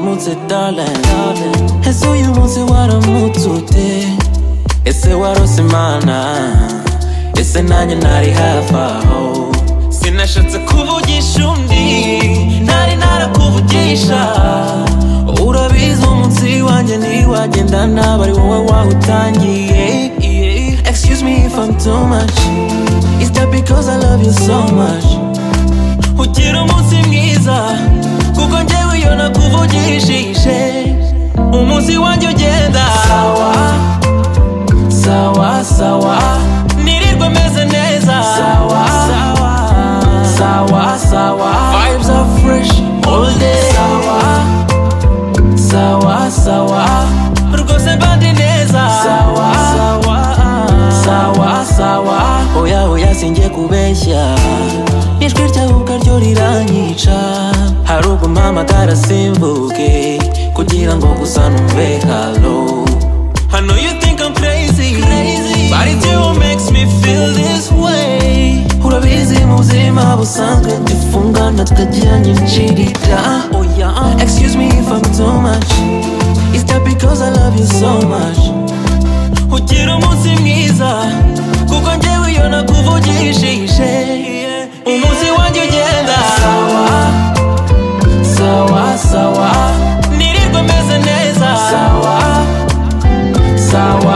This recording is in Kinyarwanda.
wants it, darling. And so you won't say what I'm mood today. Ese warosimana ese nanjye ntari hafi aho sinashatse kuvugisha undi ntari narakuvugisha urabizi umunsi wanjye ntiwagenda nabi ari wowe wawutangiye excuse me if I'm too much is that because I love you so much ugira umunsi mwiza kuko njyewe iyo nakuvugishije umunsi wanjye ugenda sawa sawa sawa nirirwa meze neza sawa sawa sawa vibes are fresh all day sawa sawa sawa rwose mbandi neza sawa sawa sawa sawa oya oya singiye kubeshya ijwi ryawe ubwaryo riranyica hari ubwo mpamagara simvuge kugira ngo gusa numve halo I know you think I'm crazy, crazy. but it still makes me feel this way. Urabizi mu buzima busanzwe dufungana tukagira nyinshirita. Oh yeah. Excuse me if I'm too much. Is that because I love you so much? Ugira umunsi mwiza, kuko njyewe iyo nakuvugishije. Umunsi wanjye ugenda. Sawa, sawa, sawa. Nirirwa meze neza. Sawa. Sawa,